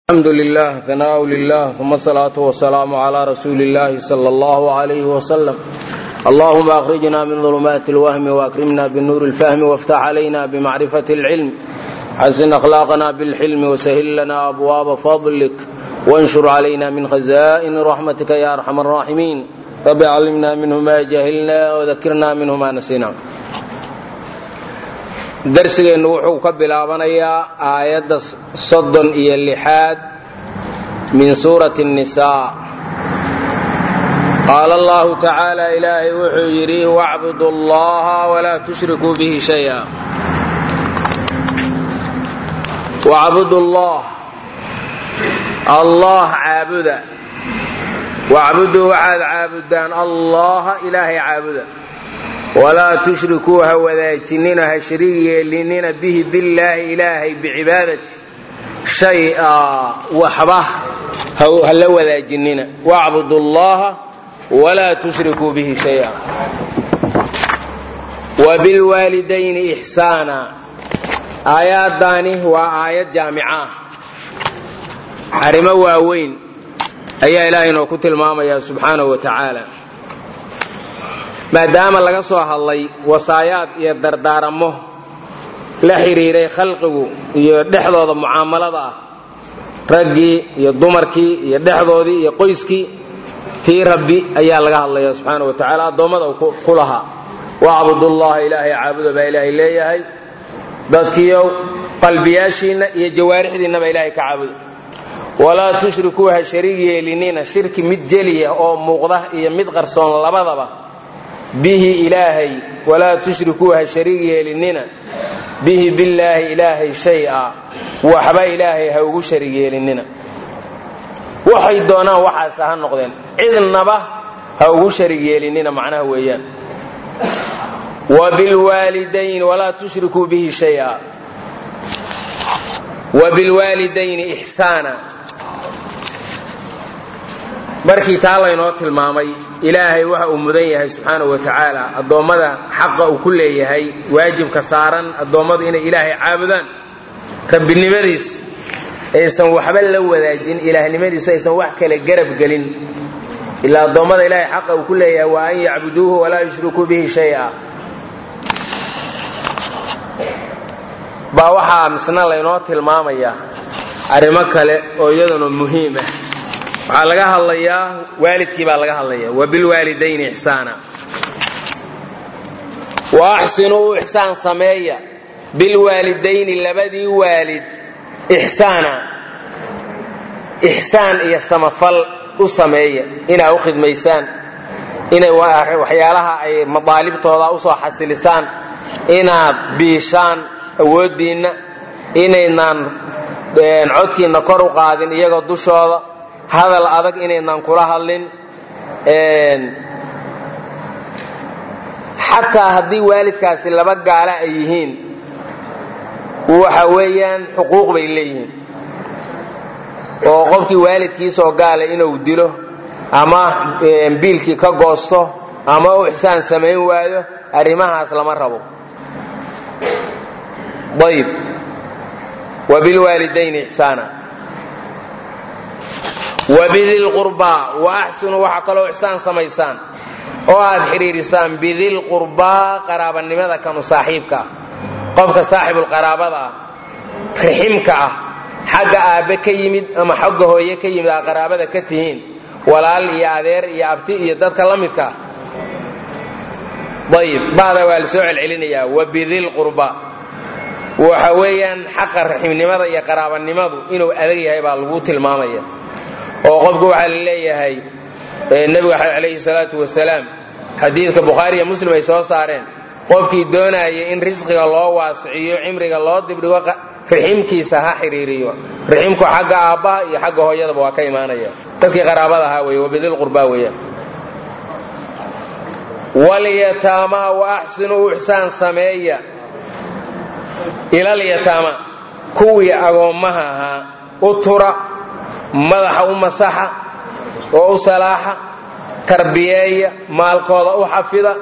الحمد لله ثناء لله ثم الصلاة والسلام على رسول الله صلى الله عليه وسلم اللهم أخرجنا من ظلمات الوهم وأكرمنا بالنور الفهم وافتح علينا بمعرفة العلم حسن أخلاقنا بالحلم وسهل لنا أبواب فضلك وانشر علينا من خزائن رحمتك يا أرحم الراحمين رب علمنا منه ما جهلنا وذكرنا منه ما نسينا darsigeennu wuxuu ka bilaabanayaa aayadda soddon iyo lixaad min suurati الnisaa qaala allahu tacaala ilaahay wuxuu yidhi wacbudu allaha walaa tushrikuu bihi shaya wacbudu allah allah caabuda wacbuduu waxaad caabudaan allaha ilaahay caabuda walaa tushrikuu ha wadaajinina ha shariig yeelinina bihi billaahi ilaahay bicibaadati shay-a waxba ha la wadaajinina wacbudu allaha walaa tushrikuu bihi shaya wa bilwaalidayni ixsaana aayaaddaani waa aayad jaamica ah arrimo waaweyn ayaa ilaahay inoo ku tilmaamaya subxaanahu wa tacaala maadaama laga soo hadlay wasaayaad iyo dardaaramo la xidhiiray khalqigu iyo dhexdooda mucaamalada ah raggii iyo dumarkii iyo dhexdoodii iyo qoyskii tii rabbi ayaa laga hadlaya subxaana wa tacaala addoommada ku lahaa wacbudullaha ilaahay caabuda baa ilaahay leeyahay dadkiiow qalbiyaashiinna iyo jawaarixdiinnaba ilaahay ka caabuda walaa tushrikuu ha shariig yeelinina shirki mid jeliya oo muuqda iyo mid qarsoon labadaba bihi ilaahay walaa tushrikuu ha shariig yeelinina bihi billaahi ilaahay shay-a waxba ilaahay ha ugu shariig yeelinina waxay doonaan waxaas ha noqdeen cidnaba ha ugu shariig yeelinina macnaha weeyaan wa bilwaalidayn walaa tushrikuu bihi shaya wa bilwaalidayni ixsaana markii taa laynoo tilmaamay ilaahay waxa uu mudan yahay subxaanahu wa tacaala addoommada xaqa uu ku leeyahay waajibka saaran addoommadu inay ilaahay caabudaan rabbinimadiis aysan waxba la wadaajin ilaahnimadiisu aysan wax kale garab gelin ilaa addoommada ilaahay xaqa uu ku leeyahay waa an yacbuduuhu walaa yushrikuu bihi shaya baa waxaa misna laynoo tilmaamaya arrimo kale oo iyaduna muhiim ah waxaa laga hadlayaa waalidkii baa laga hadlaya wa bilwaalidayni ixsaana wa axsinuu u ixsaan sameeya bilwaalidayni labadii waalid ixsaana ixsaan iyo samafal u sameeya inaa u khidmaysaan inay waxyaalaha ay madaalibtooda usoo xasilisaan inaad biishaan awooddiinna inaynaan codkiinna kor u qaadin iyagoo dushooda hadal adag inaynaan kula hadlin xataa haddii waalidkaasi laba gaala ay yihiin waxa weeyaan xuquuq bay leeyihiin oo qofkii waalidkiisoo gaala inuu dilo ama biilkii ka goosto ama u ixsaan samayn waayo arrimahaas lama rabo ayb wa bilwaalidayni ixsaana wabidilqurbaa wa axsinuu waxaa kaloo ixsaan samaysaan oo aad xidhiirisaan bidilqurbaa qaraabanimada kanu saaxiibka ah qofka saaxibulqaraabada ah riximka ah xagga aabbe ka yimid ama xagga hooye ka yimid aa qaraabada ka tihiin walaal iyo adeer iyo abti iyo dadka la midka ah ayib bada waa la soo celcelinayaa wabidilqurba waxa weeyaan xaqa raximnimada iyo qaraabanimadu inuu adag yahay baa lagu tilmaamaya oo qofku waxaa la leeyahay nebigu calayhi salaatu wasalaam xadiidka bukhaari iyo muslim ay soo saareen qofkii doonaya in risqiga loo waasiciyo cimriga loo dibdhigo riximkiisa ha xidhiiriyo riximku xagga aabbaha iyo xagga hooyadaba waa ka imaanaya dadkii qaraabada ahaa wey wabidilqurbaa weeyaan walyataamaa wa axsinuu ixsaan sameeya ilalyataama kuwii agoommaha ahaa u tura madaxa u masaxa oo u salaaxa tarbiyeeya maalkooda u xafida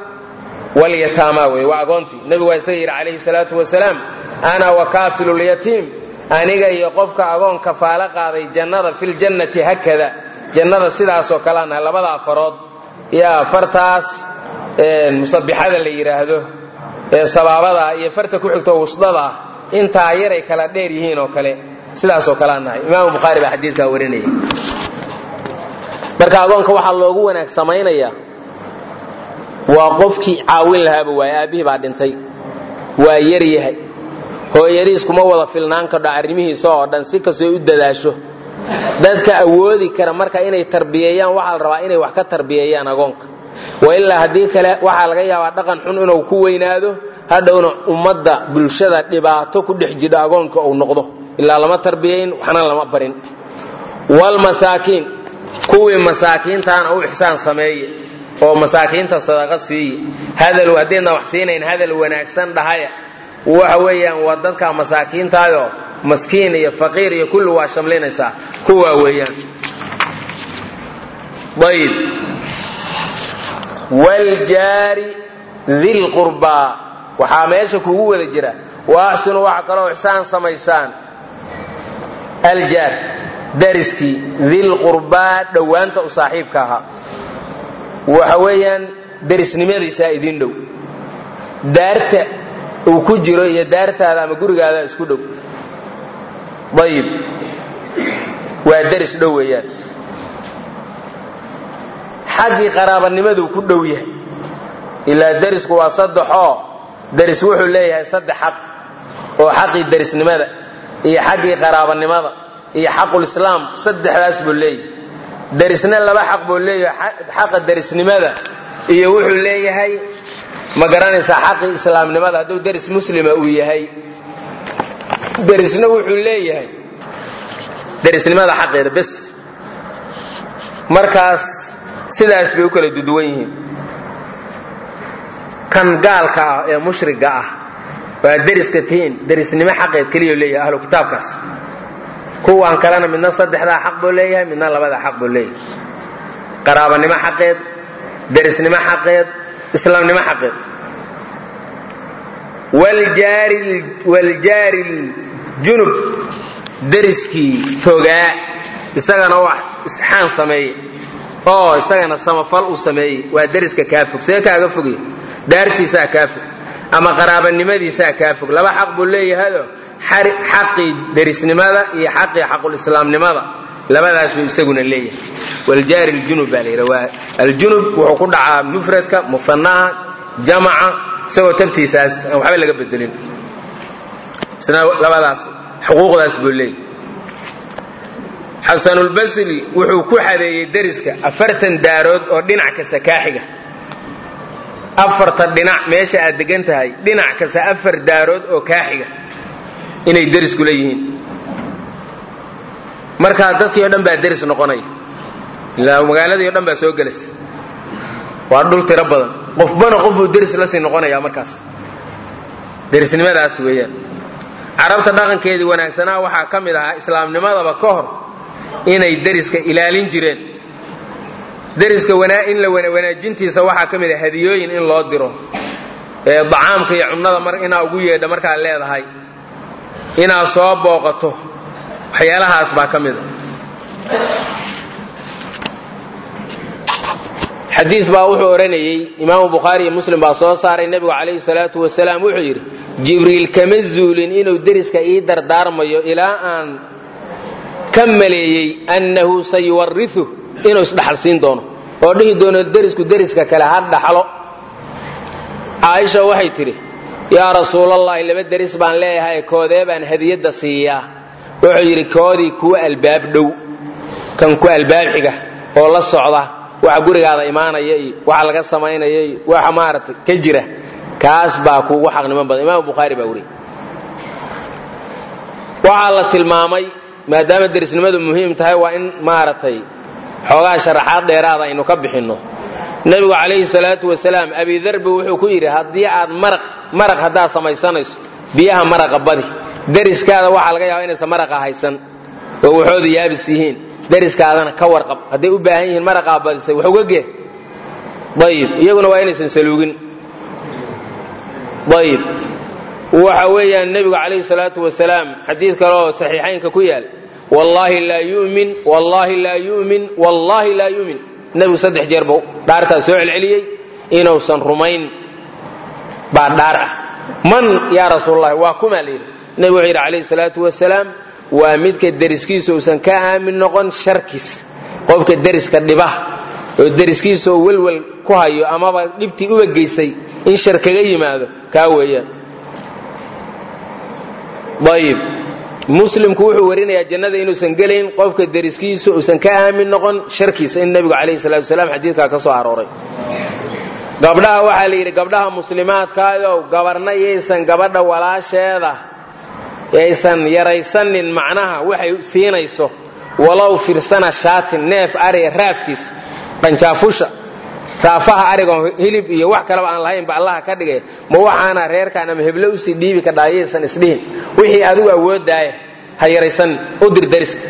walyataama wey waa agoontii nebigu waa isaga yidhi calayhi salaatu wasalaam ana wakaafilu lyatiim aniga iyo qofka agoon kafaalo qaaday jannada filjannati hakada jannada sidaasoo kalea nahay labada afarood yaa fartaas musabixada la yidhaahdo ee sabaabada iyo farta ku xigto wusdada ah intaa yaray kala dheer yihiin oo kale sidaasoo kalea nahay imaamu bukhaari baa xadiidkaa warinaya marka agoonka waxaa loogu wanaag samaynayaa waa qofkii caawin lahaaba waaye aabbihii baa dhintay waa yar yahay hooyadiis kuma wada filnaan kadho arrimihiisa oo dhan si kastoo u dadaasho dadka awoodi kara marka inay tarbiyeeyaan waxaa la rabaa inay wax ka tarbiyeeyaan agoonka wa ilaa haddii kale waxaa laga yaabaa dhaqan xun inuu ku weynaado hadhowna ummadda bulshada dhibaato ku dhex jidho agoonka uu noqdo ilaa lama tarbiyayn waxna lama barin walmasaakiin kuwii masaakiintaana u ixsaan sameeye oo masaakiinta sadaqa siiye hadal haddaydna wax siinayn hadal wanaagsan dhahaya waxa weeyaan waa dadka masaakiintaayoo maskiin iyo faqiir iyo kulli waa shamlinaysaa kuwaa weeyaan ayib wljaari dilqurbaa waxaa meesha kugu wada jira wa axsinu waxa kaloo ixsaan samaysaan aljaar dariskii dilqurbaa dhowaanta u saaxiibka ahaa waxa weeyaan darisnimadiisaa idin dhow daarta uu ku jiro iyo daartaada ama gurigaada isku dhow ayib waa daris dhow weeyaan xaggii qaraabanimaduu ku dhow yahay ilaa darisku waa saddexoo daris wuxuu leeyahay saddex xaq oo xaqii darisnimada iyo xaggii qaraabanimada iyo xaqulislaam saddexdaas buu leeyahay darisna laba xaq buu leeyahay xaqa darisnimada iyo wuxuu leeyahay ma garanaysaa xaqii islaamnimada hadduu daris muslima uu yahay darisna wuxuu leeyahay darisnimada xaqeeda bes markaas sidaas bay u kala duduwan yihiin kan gaalka ah ee mushriga ah waa deriska tihiin derisnimo xaqeed keliya leeyahay ahlu kitaabkaas kuwan kalena midna saddexdaa xaq buu leeyahay midna labadaa xaq buu leeyahay qaraabanimo xaqeed derisnimo xaqeed islaamnimo xaqeed wljaari junub deriskii fogaa isagana wax isxaan sameeye oo isagana samafal u sameeyey waa deriska kaa fog see kaaga fogay daartiisaa kaa fog ama qaraabanimadiisaa kaa fog laba xaq buu leeyahayoo xaqii derisnimada iyo xaqii xaqulislaamnimada labadaas buu isaguna leeyahay waljaari ljunub baa layidha waa aljunub wuxuu ku dhacaa mufradka musanaha jamaca isagoo tabtiisaas aan waxba laga bedelin isna labadaas xuquuqdaas buu leeyahay xasanulbasri wuxuu ku xadeeyey deriska afartan daarood oo dhinac kasta kaaxiga afarta dhinac meesha aad degan tahay dhinac kasta afar daarood oo kaaxiga inay derisku leeyihiin markaa dadkii o dhan baa deris noqonaya ilaa magaaladii o dhan baa soo gelaysa waa dhul tiro badan qofbana qof buu deris la sii noqonaya markaas derisnimadaas weeyaan carabta dhaqankeedii wanaagsanaa waxaa ka mid ahaa islaamnimadaba ka hor inay deriska ilaalin jireen deriska in la wanaajintiisa waxaa ka mid ah hadiyooyin in loo diro ee dacaamka iyo cunnada mar inaa ugu yeedha markaad leedahay inaad soo booqato waxyaalahaas baa ka mid a xadiis baa wuxuu odhanayey imaamu bukhaari iyo muslim baa soo saaray nebigu calayhi salaatu wasalaam wuxuu yidhi jibriil kama zuulin inuu deriska ii dardaarmayo ilaa aan ka maleeyey annahu sayuwariu inuu isdhaxalsiin doono oo dhihi doono derisku deriska kale ha dhaxlo caaisha waxay tidhi yaa rasuulallahi laba deris baan leeyahay koodee baan hadiyadda siiyaa wuxuu yidhi koodii kuwa albaab dhow kan ku albaab xiga oo la socda waxa gurigaada imaanaya iyo waxa laga samaynaya iyo waxa maaragtay ka jira kaas baa kuugu xaqnimo badan imaamu bukhaari baa weriye waxaa la tilmaamay maadaama derisnimadu muhiim tahay waa in maaragtay xoogaa sharaxaad dheeraada aynu ka bixinno nebigu calayhi salaatu wasalaam abidarbi wuxuu ku yidhi haddii aad maraq maraq haddaad samaysanayso biyaha maraqa badi deriskaada waxaa laga yaaba inaysan maraqa haysan oo waxooda yaabis yihiin deriskaadana ka warqab hadday u baahan yihiin maraqaa badisay wax uga gee ayib iyaguna waa inaysan saluugin ayib waxa weeyaan nebigu calayhi salaatu wasalaam xadiid kale oo saxiixaynka ku yaal wallaahi laa yu'min wallaahi laa yu'min wallaahi laa yu'min nebigu saddex jeer buu dhaartaa soo celceliyey inuusan rumayn baa dhaar ah man yaa rasuulalahi waa kumaa la yidhi nebigu wuxuu yidhi calayhi salaatu wasalaam waa midka deriskiisa uusan ka aamin noqon sharkiis qofka deriska dhiba oo deriskiisa oo welwel ku hayo amaba dhibtii uba geysay in shar kaga yimaado kaa weeyaan ayib muslimku wuxuu warinayaa jannada inuusan gelayn qofka deriskiisa uusan ka aamin noqon sharkiisa in nebigu calayhi salatu wasalaam xadiidkaa ka soo arooray gabdhaha waxaa la yidhi gabdhaha muslimaadkaayow gabarna yaysan gabadha walaasheeda yaysan yaraysanin macnaha waxay siinayso walow firsana shaatin neef ariga raafkiis dhanjaafusha raafaha arigon hilib iyo wax kaleba aan lahayn ba allaha ka dhigay ma waxaana reerkaan ama heblo usii dhiibi ka dhaayaysan isdhihin wixii adigu awooddaaya ha yaraysanin u dir dariska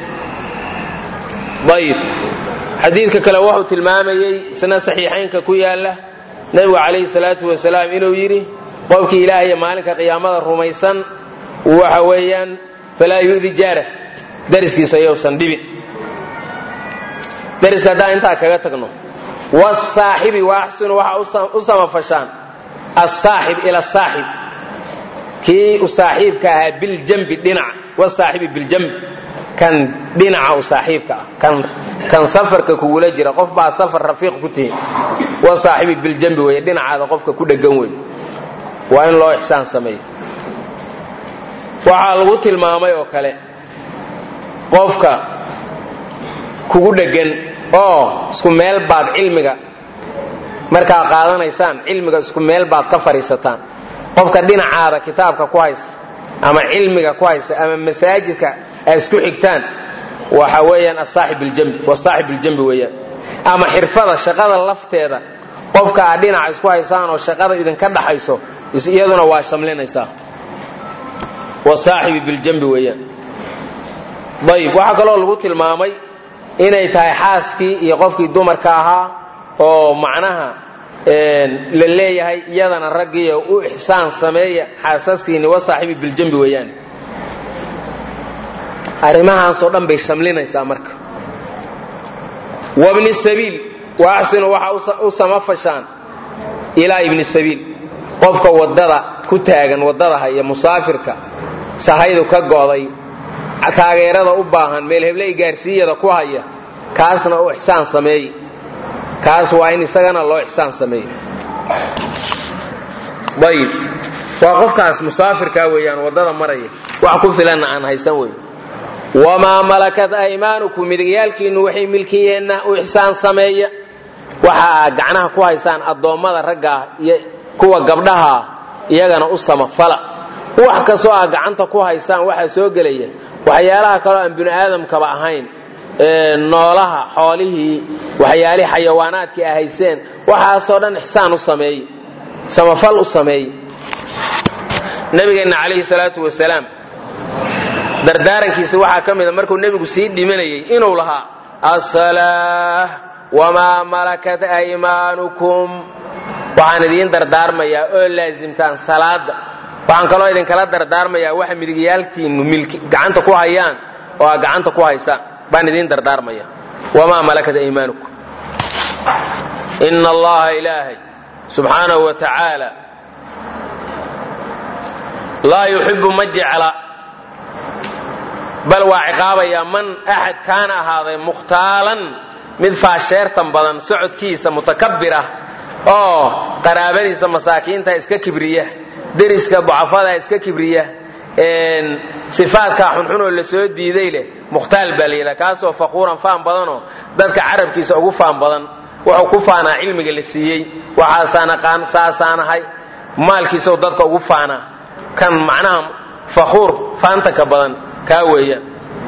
ayib xadiidka kale wuxuu tilmaamayey isna saxiixaynka ku yaala nebigu calayhi salaatu wasalaam inuu yidhi qofkii ilaahay maalinka qiyaamada rumaysan waxa weeyaan falaa yu'di jaara dariskiisa yowsan dhibin dariska haddaan intaa kaga tagno wasaaxibi waaxsinu waxa u samafashaan asaaxib ila saaxib kii u saaxiibka ahaa biljambi dhinaca wasaaxibi biljambi kan dhinaca u saaxiibka ah kan safarka kugula jira qof baa safar rafiiq ku tihin wasaaxibi biljambi wey dhinacaada qofka ku dhegan wey waa in loo ixsaan sameeyo waxaa lagu tilmaamay oo kale qofka kugu dhegan oo isku meel baad cilmiga markaa qaadanaysaan cilmiga isku meel baad ka fadhiisataan qofka dhinacaada kitaabka ku haysa ama cilmiga ku haysa ama masaajidka ay isku xigtaan waxa weeyaan asaaxib biljambi wasaaxib biljambi weeyaan ama xirfada shaqada lafteeda qofka aad dhinaca isku haysaan oo shaqada idinka dhaxayso iyaduna waa shamlinaysaa wasaaxibi biljambi weeyaan ayib waxaa kaloo lagu tilmaamay inay tahay xaaskii iyo qofkii dumarka ahaa oo macnaha la leeyahay iyadana raggiiyo u ixsaan sameeya xaasaskiini wasaaxibi biljambi weeyaan arrimahaasoo dhan bay shamlinaysaa marka wabni sabiil waaxsinu waxa u samafashaan ilaa ibni sabiil qofka wadada ku taagan wadada haya musaafirka sahaydu ka go'day taageerada u baahan meel hebley gaarsiiyada ku haya kaasna u ixsaan sameey kaas waa in isagana loo ixsaan sameeyo ayib waa qofkaas musaafirkaa weeyaan waddada maraya wax ku filanna aan haysan wey wamaa malakat aymaanukum midigyaalkiinnu waxay milkiyeenna u ixsaan sameeya waxa aad gacnaha ku haysaan addoommada raggaa iyo kuwa gabdhahaa iyagana u samafala wax kastoo aad gacanta ku haysaan waxaa soo gelaya waxyaalaha kaloo aan bini aadamkaba ahayn noolaha xoolihii waxyaalihii xayawaanaadkii a hayseen waxaasoo dhan ixsaan u sameey samafal u sameey nabigeenna calayhi salaatu wasalaam dardaarankiisa waxaa ka mida markuu nebigu sii dhimanayay inuu lahaa asalaa wamaa malakat aymaanukum waxaan idiin dardaarmayaa oo laasimtaan salaada waxaan kaloo idinkala dardaarmayaa waxa midigyaalkiinnu gacanta ku hayaan oo aad gacanta ku haysaan baan idiin dardaarmaya wamaa malakat aymaanukum ina allaha ilaahay subxaanahu wa tacaala laa yuxibu ma jecla bal waa ciqaabayaa man axad kaana ahaaday mukhtaalan mid faasheertan badan socodkiisa mutakabir ah oo qaraabadiisa masaakiinta iska kibriya deriska bucafada iska kibriya sifaadkaa xunxunoo la soo diiday leh mukhtaal baa layidhaha kaasoo faquuran faan badanoo dadka carabkiisa ugu faan badan wuxuu ku faanaa cilmiga la siiyey waxaasaan aqaan saasaanahay maalkiisao dadka ugu faanaa kan macnaha fakhuur faantanka badan kaa weeyaan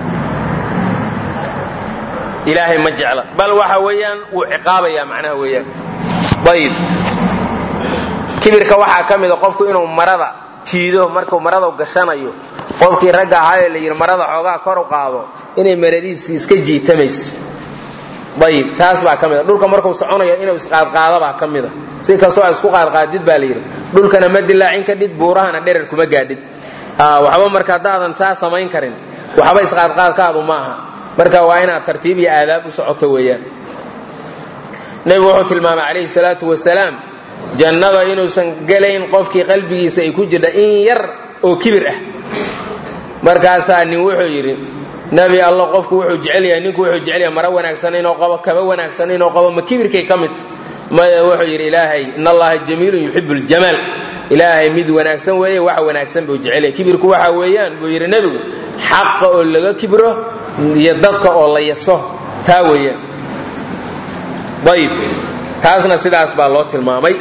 ilaahay ma jecla bal waxa weeyaan wuu ciqaabayaa macnaha weeyaan ayib kibirka waxaa ka mida qofku inuu marada jiido markuu marada gashanayo qofkii ragga ahaayoo la yidhi marada xoogaa kor u qaado inay maradiisii iska jiitamayso ayib taas baa ka mid a dhulka markuu soconayo inuu isqaadqaadabaa ka mid a si kastoo a isku qaadqaadid baa la yidhi dhulkana ma dilaacin kadhid buurahana dherer kuma gaadhid waxba marka haddaadan saa samayn karin waxba isqaadqaadkaadu ma aha marka waa inaad tartiib iyo aadaab u socoto weeyaan nebigu wuxuu tilmaamay calayhi salaatu wasalaam jannada inuusan gelayn qofkii qalbigiisa ay ku jirta in yar oo kibir ah markaasaa nin wuxuu yidhi nebi alla qofku wuxuu jecel yahay ninku wuxuu jecel yahay maro wanaagsan inuu qabo kaba wanaagsan inuu qabo ma kibirkay ka mid maya wuxuu yidhi ilaahay in allaha jamiilun yuxibu ljamaal ilaahay mid wanaagsan weeye wax wanaagsan buu jecel yahay kibirku waxa weeyaan buu yidhi nebigu xaqa oo laga kibro iyo dadka oo la yaso taa weeyaan ayib taasna sidaas baa loo tilmaamay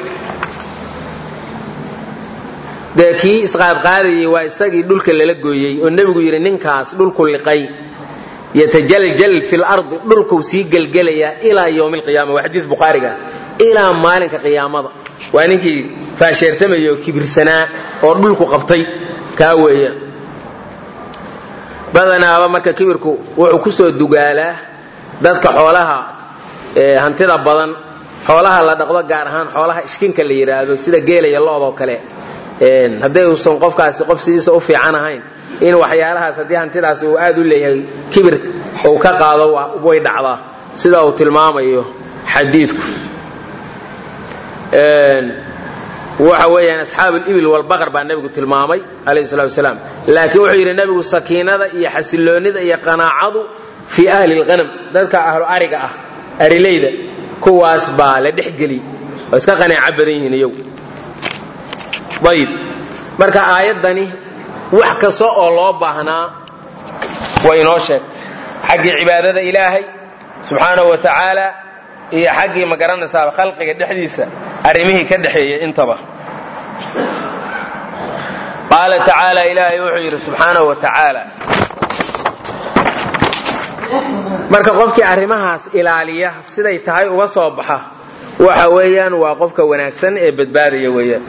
dee kii isqaadqaadayay waa isagii dhulka lala gooyey oo nebigu yidhi ninkaas dhulku liqay yatajaljal fi lardi dhulkuu sii gelgelayaa ilaa ywmi alqiyaama waa xadiis bukhaariga ilaa maalinka qiyaamada waa ninkii faasheertamaya oo kibirsanaa oo dhulku qabtay kaa weeya badanaaba marka kibirku wuxuu ku soo dugaalaa dadka xoolaha hantida badan xoolaha la dhaqdo gaar ahaan xoolaha ishkinka la yidhaahdo sida geelaya loodoo kale hadday uusan qofkaasi qof sidiisa u fiican ahayn in waxyaalahaas haddii hantidaasi uu aad u leeyahay kibir uu ka qaado way dhacdaa sida uu tilmaamayo xadiidku waxa weeyaan asxaab alibil walbaqar baa nebigu tilmaamay calayhi salatu wasalaam laakiin wuxuu yidhi nebigu sakiinada iyo xasiloonnida iyo qanaacadu fii ahli lqanam dadka ahlu ariga ah arileyda kuwaas baa la dhexgeli oo iska qanaaco badan yihiin iyagu ayib marka aayaddani wax kasta oo loo baahnaa way inoo sheegtay xaggii cibaadada ilaahay subxaanahu wa tacaala iyo xaggii ma garanaysaaba khalqiga dhexdiisa arrimihii ka dhexeeyey intaba qaala tacaala ilaahay wuxuu yidhi subxaanahu wa tacaala marka qofkii arrimahaas ilaaliya siday tahay uga soo baxa waxa weeyaan waa qofka wanaagsan ee badbaadaya weeyaan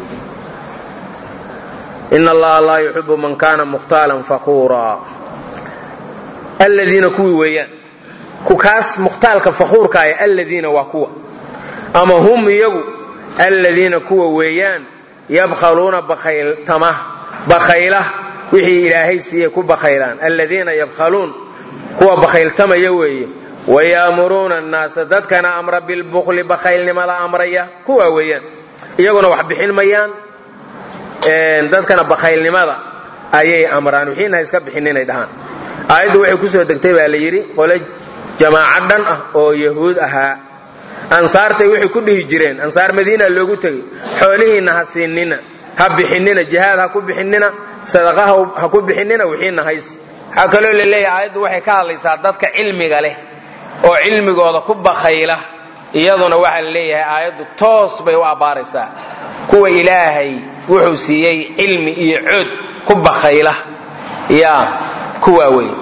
in allaha laa yuxibu man kana mukhtaalan fakuura aladiina kuwii weeyaan kukaas mukhtaalka fakuurkaaya aladiina waa kuwa ama hum iyagu aladiina kuwa weeyaan yabkhaluuna bakhayltama bakhayla wixii ilaahay siiyey ku bakhaylaan aladiina yabkhaluun kuwa bakhayltamaya weeye wayaamuruuna annaasa dadkana amra bilbukli bakhaylnimada amraya kuwa weeyaan iyaguna wax bixin mayaan dadkana bakhaylnimada ayay amraan wixiina ha iska bixin inay dhahaan aayaddu waxay kusoo degtay baa la yidhi qole jamaaco dhan ah oo yahuud ahaa ansaartay waxay ku dhihi jireen ansaar madiina loogu tegey xoolihiinna ha siinina ha bixinina jihaad ha ku bixinina sadaqa ha ku bixinina wixiina hays waxaa kaloo la leeyahay aayaddu waxay ka hadlaysaa dadka cilmiga leh oo cilmigooda ku bakhayla iyaduna waxaa la leeyahay aayaddu toos bay u abbaaraysaa kuwa ilaahay wuxuu siiyey cilmi iyo cood ku bakhayla ya kuwaa wey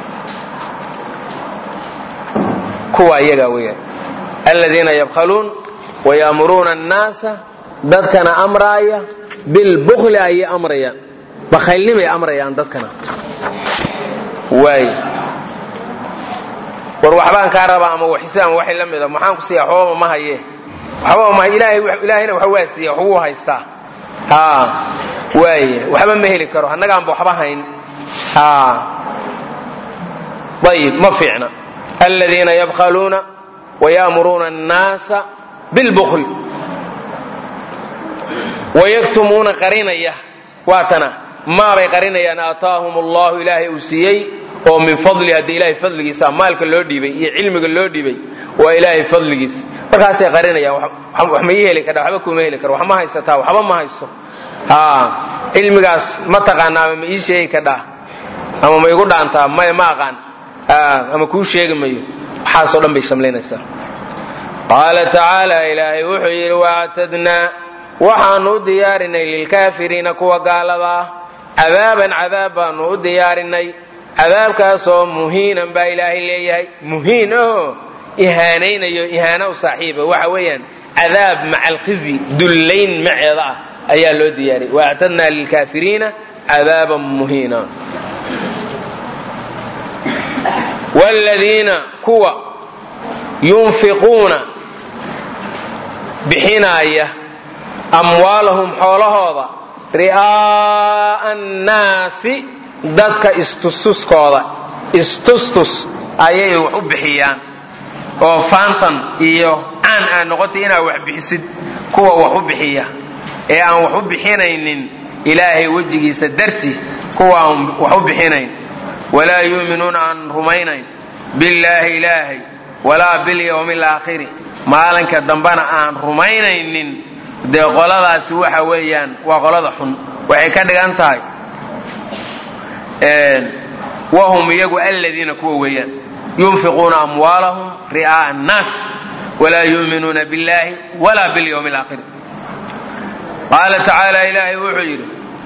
kuwa iyagaa weeyaan aladiina yabkhaluun wayaamuruuna annaasa dadkana amraaya bilbukli ayay amrayaan bakhaylnimay amrayaan dadkana waay war waxbaan kaa rabaa ama waxise ama waxay la mida maxaan ku siiya waxbaba ma haye waxbaba ma ilaahayna waxa waa siiya waxbuu haystaa ha waay waxba ma heli karo annagaanba waxba hayn ha ayib ma fiicna aladiina yabkhaluuna wayaamuruuna annaasa bilbukl wayaktumuuna qarinaya waatana maabay qarinayaan aataahum allahu ilaahay uu siiyey oo min fadli haddii ilaahay fadligiisa maalka loo dhiibay iyo cilmiga loo dhiibay waa ilaahay fadligiis markaasay qarinayaan wax ma ii heli kardha waxba kuma heli karo wax ma haysataa waxba ma haysto ha cilmigaas ma taqaana ama ma ii sheegi kardhaa ama ma igu dhaantaa maya ma aqaan ama kuu sheegi mayo waxaasoo dhan bay shamlaynaysaa qaala tacaala ilaahay wuxuu yidhi waactadnaa waxaanu u diyaarinay lilkaafiriina kuwa gaalada ah cadaaban cadaab baanu u diyaarinay cadaabkaasoo muhiinan baa ilaahay leeyahay muhiin oo ihaanaynayo ihaana u saaxiiba waxa weeyaan cadaab maca alkhizi dullayn maceeda ah ayaa loo diyaariyay waactadnaa lilkaafiriina cadaaban muhiina wladiina kuwa yunfiquuna bixinaaya amwaalahum xoolahooda ri'aa'a annaasi dadka istustuskooda istustus ayay wax u bixiyaan oo faantan iyo caan aa noqotay inaad wax bixisid kuwa wax u bixiya ee aan wax u bixinaynin ilaahay wejigiisa darti kuwa aan wax u bixinayn walaa yuuminuuna aan rumaynayn billaahi ilaahay walaa bilyawmi alaakhiri maalinka dambena aan rumaynaynin dee qoladaasi waxa weeyaan waa qolada xun waxay ka dhigan tahay wahum iyagu aladiina kuwa weeyaan yunfiquuna amwaalahum ri'aa'a annaas walaa yuuminuuna billahi walaa bilyawmi alaakhiri qaala tacaala ilaahay wuxuu yidhi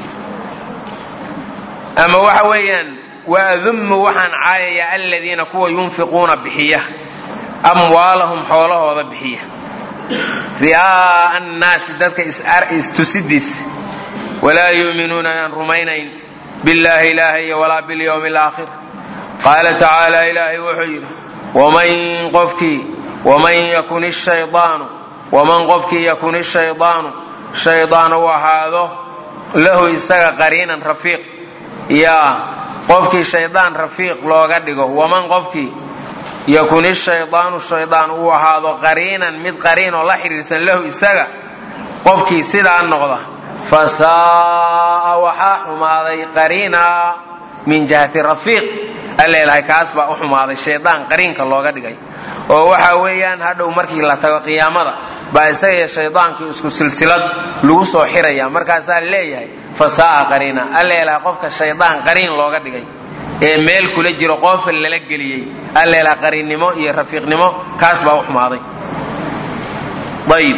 ama waxa weeyaan waadummu waxaan caayayaa aladiina kuwa yunfiquuna bixiya amwaalahum xoolahooda bixiya ri'aa'a annaasi dadka istusidiis walaa yuuminuuna aan rumaynayn billaahi ilaahay walaa bilyawmi alaakhir qaala tacaala ilaahay wuxuu yidhi waman qofkii waman yakun ishaydaanu waman qofkii yakun ishaydaanu shaydaan u ahaado lahu isaga qariinan rafiiq yaa qofkii shaydaan rafiiq looga dhigo waman qofkii yakun ishaydaanu shaydaan uu ahaado qariinan mid qariinoo la xidhiirsan lahu isaga qofkii sidaa noqda fa saa'a waxaa xumaaday qariinaa min jihati rafiiq alleelahay kaas baa u xumaaday shaydaan qariinka looga dhigay oo waxa weeyaan hadhow markii la tago qiyaamada baa isagaiyo shaydaankii isku silsilad lagu soo xiraya markaasaa leeyahay fa saa'a qariina alleelahay qofka shaydaan qariin looga dhigay ee meel kula jiro qoofal lala geliyey alleelaha qariinnimo iyo rafiiqnimo kaas baa u xumaaday ayib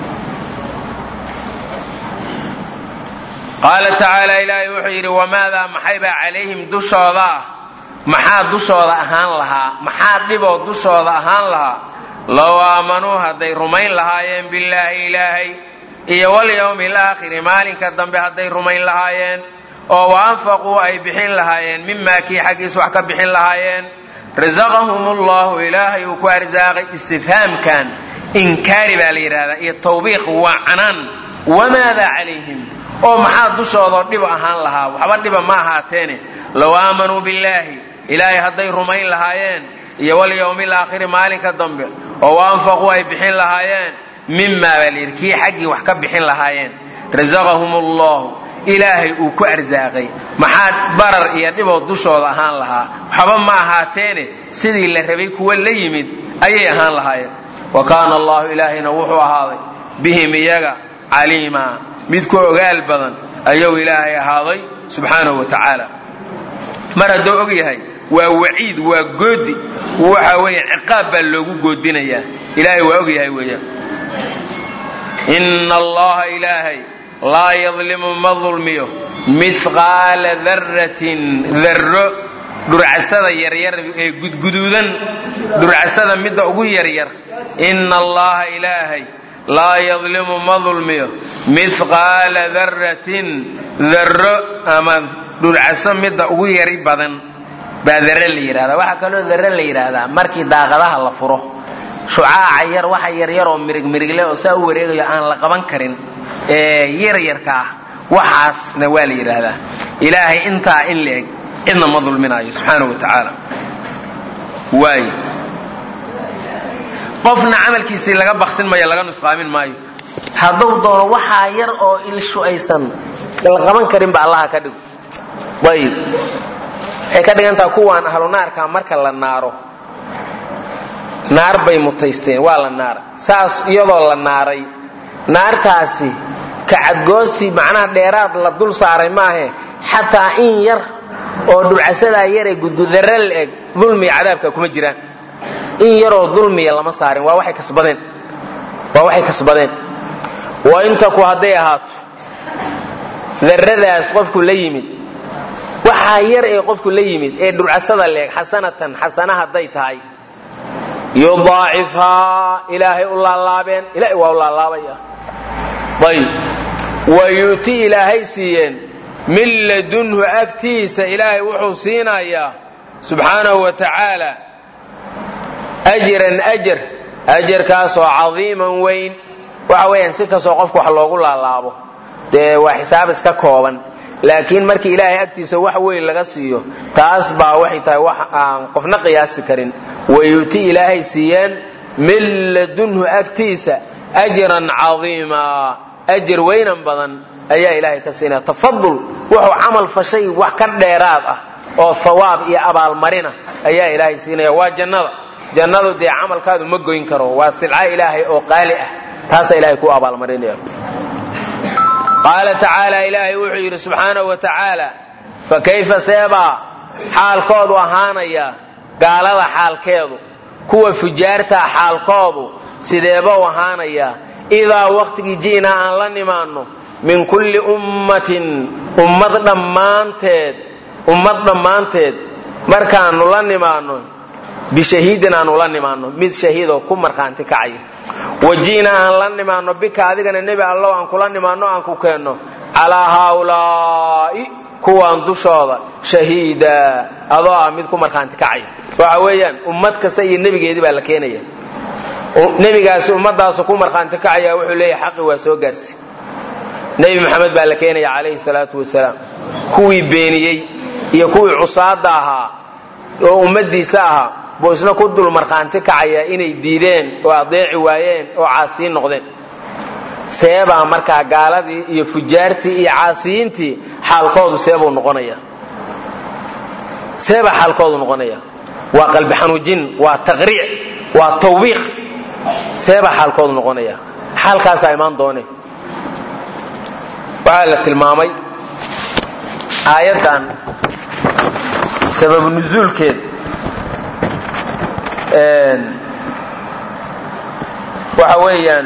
qaala tacaala ilaahay wuxuu yidhi wamaadaa maxaybaa calayhim dushooda ah maxaa dushooda ahaan lahaa maxaa dhiboo dushooda ahaan lahaa low aamanuu hadday rumayn lahaayeen billaahi ilaahay iyo walyawmi alaakhiri maalinka dambe hadday rumayn lahaayeen oo wa anfaquu ay bixin lahaayeen mimaa kii xaggiis wax ka bixin lahaayeen rasaqahum ullahu ilaahay uu ku arsaaqay istifhaamkan inkaari baa la yidhahdaa iyo tawbiiq waa canaan wamaadaa calayhim oo maxaa dushoodao dhib ahaan lahaa waxba dhiba ma ahaateene low aamanuu billaahi ilaahay hadday rumayn lahaayeen iyo walyawmi alaakhiri maalinka dambe oo wa anfaquu ay bixin lahaayeen mimaa baa layidhi kii xaggii wax ka bixin lahaayeen rasaqahum ullahu ilaahay uu ku arsaaqay maxaa barar iyo dhiboo dushooda ahaan lahaa waxba ma ahaateene sidii la rabay kuwa la yimid ayay ahaan lahaayeen wa kaana allahu ilaahayna wuxuu ahaaday bihim iyaga caliimaa mid ku ogaal badan ayuu ilaahay ahaaday subxaanahu wa tacaala mar hadduu og yahay waa waciid waa goodi waxa weeye ciqaab baa loogu goodinayaa ilaahay waa og yahay weeyaan ina allaha ilaahay laa yadlimu ma dulmiyo mihqaala darratin darro dhurcasada yaryar ee gudguduudan dhurcasada midda ugu yaryar ina allaha ilaahay laa yadlimu ma dulmiyo mihqaala darratin darro ama dhurcaso midda ugu yari badan baa darre la yidhahdaa waxaa kaloo darre la yidhaahdaa markii daaqadaha la furo shucaaca yar waxa yaryar oo mirig mirigle oo saa u wareegayo aan la qaban karin ee yaryarka ah waxaasna waa la yidhaahdaa ilaahay intaa in la eg cidna ma dulminaayo subxaana wa tacaala waay qofna camalkiisii laga baksin mayo laga nusqaamin maayo hadduu doono waxaa yar oo ilshu aysan la qaban karinba allaha ka dhigo ayib waxay ka dhigantaha kuwaan ahlu naarka marka la naaro naar bay mutaysteen waa la naaray saas iyadoo la naaray naartaasi kacadgoosi macnaha dheeraad la dul saaray maahe xataa in yar oo dhulcasadaa yaree gudgudarre la eg dulmiga cadaabka kuma jiraan in yaroo dulmiya lama saarin waa waxay kasbadeen waa waxay kasbadeen wa intaku hadday ahaato darradaas qofku la yimid waxaa yar ee qofku la yimid ee dhulcasada la eg xasanatan xasana hadday tahay yudaacifhaa ilaahay u laalaabeen ilahay waa u laalaabaya ayb wa yu'ti ilaahay siiyeen min ladunhu agtiisa ilaahay wuxuu siinayaa subxaanahu wa tacaala ajran ajar ajarkaasoo cadiiman weyn waxa weeyaan si kastoo qofku wax loogu laalaabo dee waa xisaab iska kooban laakiin markii ilaahay agtiisa wax weyn laga siiyo taas baa waxay tahay wax aan qofna qiyaasi karin wayu'ti ilaahay siiyeen min ladunhu agtiisa ajran cadiima ajar weynan badan ayaa ilaahay ka siinaya tafadul wuxuu camal fashay wax ka dheeraad ah oo hawaab iyo abaalmarina ayaa ilaahay siinaya waa jannada jannadu dee camalkaadu ma goyn karo waa silca ilaahay oo qaali ah taasaa ilahay ku abaalmarinaya qaala tacaala ilaahay wuxuu yidhi subxaanahu wa tacaala fa kayfa seebaa xaalkoodu ahaanaya gaalada xaalkeedu kuwa fujaartaa xaalkoodu sideebau ahaanaya idaa waqtigii ji'naa aan la nimaanno min kulli ummatin ummad dhammaanteed ummad dhammaanteed markaannu la nimaanno bishahiidin aanu la nimaanno mid shahiidoo ku markhaanti kacaya waji'na aan la nimaanno bika adigana nebi allow aan kula nimaanno aan ku keenno calaa haaulaa'i kuwaan dushooda shahiida adoo ah mid ku markhaanti kacaya waxa weeyaan ummad kasta iyo nebigeedii baa la keenaya nebigaasi ummadaasu ku markhaanti kacaya wuxuu leeyahay xaqi waa soo gaarsi nebi maxamed baa la keenaya calayhi salaatu wasalaam kuwii beeniyey iyo kuwii cusaada ahaa oo ummadiisa ahaa buu isna ku dul markhaanti kacaya inay diideen oo adeeci waayeen oo caasiyin noqdeen seebaa markaa gaaladii iyo fujaartii iyo caasiyiintii xaalkoodu seebuu noqonaya seebaa xaalkoodu noqonaya waa qalbi xanuujin waa taqriic waa tawbiiq seebaa xaalkoodu noqonaya xaalkaasaa imaan doone waxaa la tilmaamay aayaddan sababu nusuulkeed waxa weeyaan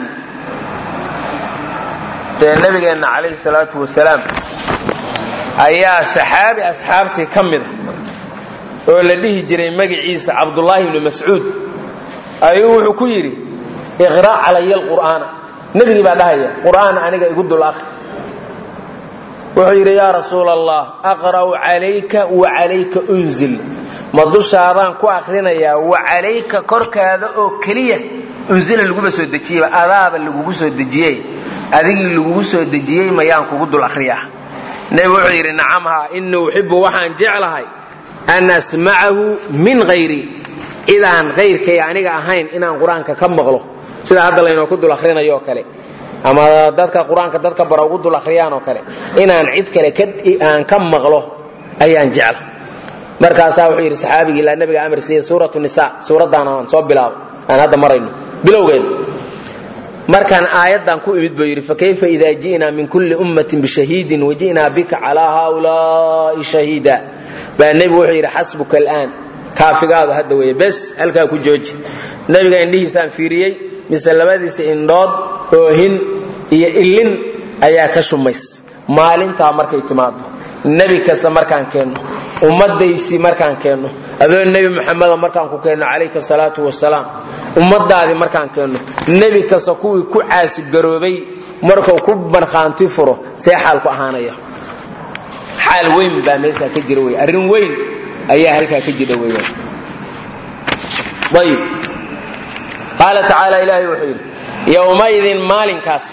dee nabigeenna calayhi salaatu wasalaam ayaa saxaabi asxaabtii ka mida oo la dhihi jiray magaciisa cabdullaahi ibni mascuud ayuu wuxuu ku yidhi iqra' calaya alqur'aana nebigii baa dhahaya qur'aan aniga igu dul akri wuxuu yidhi yaa rasuula allah aqra'u calayka wa calayka unzil ma dushaadaan ku akrinayaa wa calayka korkaada oo keliya unzila laguba soo dejiyeyba adaaba lagugu soo dejiyey adigii lagugu soo dejiyey mayaan kugu dul akhriyaa nebi wuxuu yidhi nacam haa inii uxibu waxaan jeclahay an asmacahu min hayri cidaan hayrkay aniga ahayn inaan qur-aanka ka maqlo sida hadda laynoo ku dul akhrinayo oo kale ama dadka qur-aanka dadka bara ugu dul akhriyaan oo kale inaan cid kale aan ka maqlo ayaan jecla markaasaa wuxuu yidhi saxaabigii ilaa nabiga amar siiye suuratu nisa suuraddaana aan soo bilaabo aan hadda marayno bilowgeeda markaan aayaddan ku imid buu yidhi fakayfa ida ji'naa min kulli ummatin bishahiidin waji'naa bika calaa haaulaa'i shahiida baa nebigu wuxuu yidhi xasbuka al'aan kaafigaadu hadda weeye bes halkaa ku jooji nebiga indhihiisaan fiiriyey mise labadiisa indhood oohin iyo illin ayaa ka shumays maalintaa markay timaado nebi kasta markaan keenno ummadaysii markaan keenno adoo nebi muxameda markaan ku keenno calayka salaatu wasalaam ummadaadii markaan keenno nebi kasta kuwii ku caasigaroobay markuu ku markhaanti furo see xaalku ahaanaya xaal weyn baa meeshaa ka jira wey arrin weyn ayaa halkaa ka jira weyaan ayib qaala tacaala ilaahay wuxuu yidhi yowmaydin maalinkaas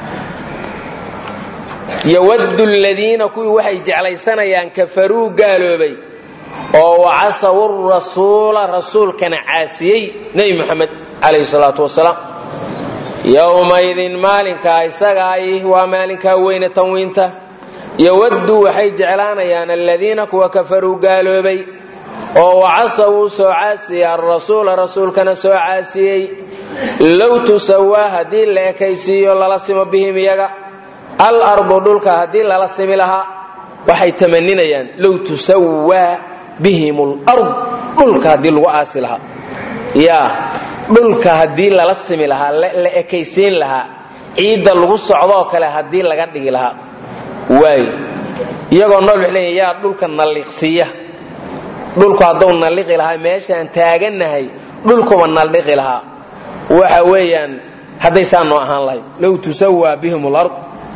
yowadu ladiina kuwii waxay jeclaysanayaan kafaruu gaaloobay oo wacasawu rasuula rasuulkana caasiyey nebi moxamed calayhi salaatu wasalaam yowmaydin maalinkaa isagaay waa maalinkaa weyne tanwiinta yowaddu waxay jeclaanayaan aladiina kuwa kafaruu gaaloobay oo wacasawuu soo caasiyey alrasuula rasuulkana soo caasiyey low tusawaa haddii la ekaysiiyo lala simo bihim iyaga alardu dhulka haddii lala simi lahaa waxay tamaninayaan low tusawaa bihim lard dhulka haddii lagu aasi lahaa ya dhulka haddii lala simi lahaa la ekaysiin lahaa ciidda lagu socdoo kale haddii laga dhigi lahaa waay iyagoo nool waxay leeyihin yaa dhulka nalliqsiiya dhulku hadduu nalliqi lahaa meeshaan taagannahay dhulkuba naldhiqi lahaa waxa weeyaan hadday saa noo ahaan lahayd low tusawaa bihim lard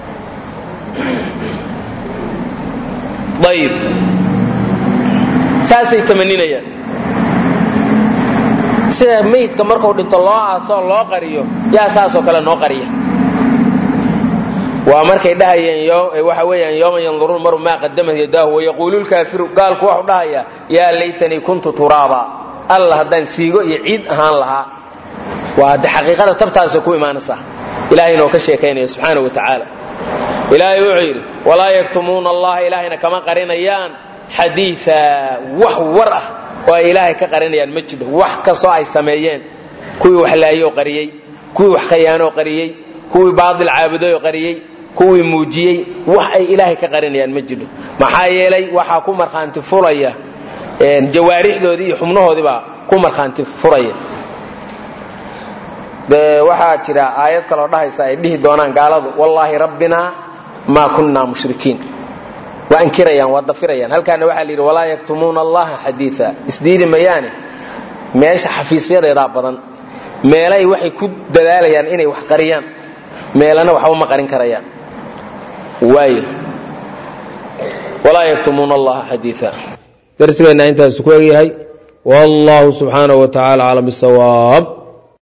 ayib saasay tamaninayaan sida meydka markuu dhinto loo aasoo loo qariyo yaa saasoo kale noo qariya waa markay dhahayeen waxa weeyaan yooma yanduruun maru maa qadamat yadaahu wayaquulu lkaafiru gaalku waxu dhahayaa yaa laytanii kuntu turaaba alla haddaan siigo iyo ciid ahaan lahaa waa de xaqiiqada tabtaasay ku imaanaysaa ilahay inoo ka sheekaynaya subxaana wa tacaala ilaahay wuxuu yidhi walaa yaktumuuna allaha ilaahayna kama qarinayaan xadiia wax war ah oo ay ilaahay ka qarinayaan ma jiro wax kastoo ay sameeyeen kuwii wax laayoo qariyey kuwii wax khayaanoo qariyey kuwii baadil caabudooo qariyey kuwii muujiyey wax ay ilaahay ka qarinayaan ma jiro maxaa yeelay waxaa ku markhaanti furaya jawaarixdoodii iyo xubnahoodii baa ku markhaanti furaya waxaa jira aayad kaloo dhahaysa ay dhihi doonaan gaaladu wallaahi rabbinaa maa kunnaa mushrikiin waa inkirayaan waa dafirayaan halkaana waxaa layidhi walaa yaktumuuna allaha xadiia isdiidi mayaane meesha xafiisyadeedaa badan meelay waxay ku dadaalayaan inay wax qariyaan meelana waxba ma qarin karayaan waayo walaa yaktumuuna allaha xadiia darsigeenna intaasu ku egyahay wallahu subxaanaه wa tacala aclam bisawaab